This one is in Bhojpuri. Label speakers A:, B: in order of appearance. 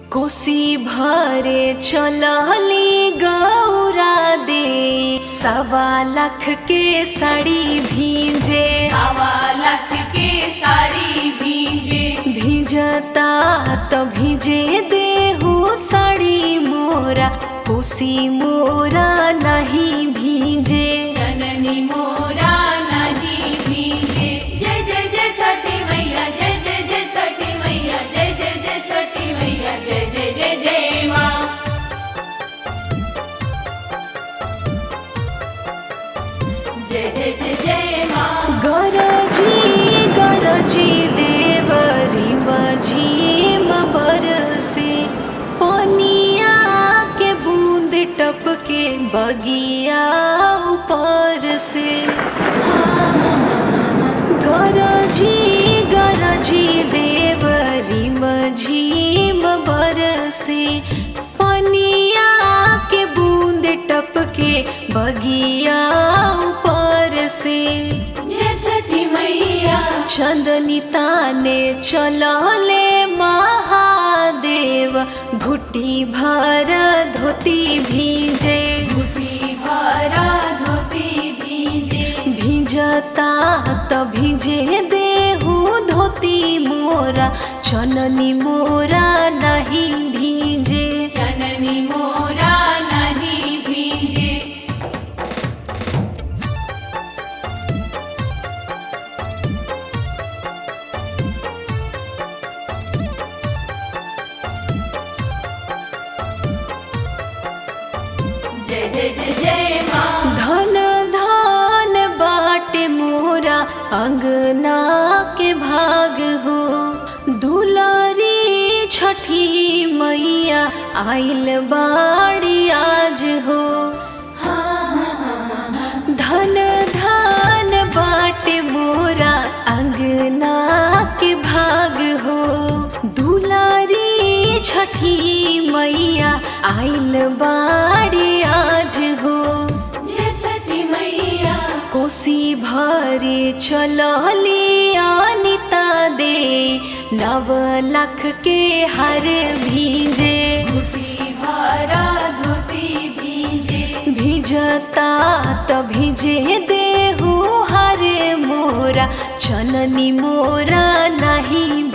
A: कोसी भरे चलली गौरा दे सवा लाख के साड़ी भीजे
B: सवा लाख के साड़ी भीजे
A: भीजता तो भीजे देहू साड़ी मोरा कोसी मोरा नहीं भीजे
B: जननी मोरा नहीं भीगे जय जय जय छठी मैया जय जय जय छठी मैया जय जय जय छठी मैया जय जय जय जय माँ जय जय जय जय माँ
A: गरजी गरजी देवरी मझीम बरसे पनिया के बूंद टपके बगिया ऊपर से गरजी गरजी देवरी मझीम बरसे पनिया के बूंद टपके बगिया ऊपर से
B: जय छठी मैया
A: चंदनी ताने चलले महादेव घुटी भर धोती भीजे
B: घुटी भरा धोती भीजे
A: भीजता त भीजे देहू धोती मोरा चननी मोरा नहीं भीजे
B: जननी मोरा नहीं भीगे जय जय जय जय माँ
A: धन धान बाटे मोरा अंगना के भाग हो दुलारी छठी मैया आइल बाड़ी आज हो धन धान बाटे मोरा अंगना के भाग हो दुलारी छठी मैया आइल बाड़ी आज हो
B: जय छठी मैया
A: कोसी भरे चलली अनिता दे नव लाख के हर भीजे
B: घुटी भरा धोती भीजे
A: भीजता त भीजे देहू हरे मोरा चननी मोरा नहीं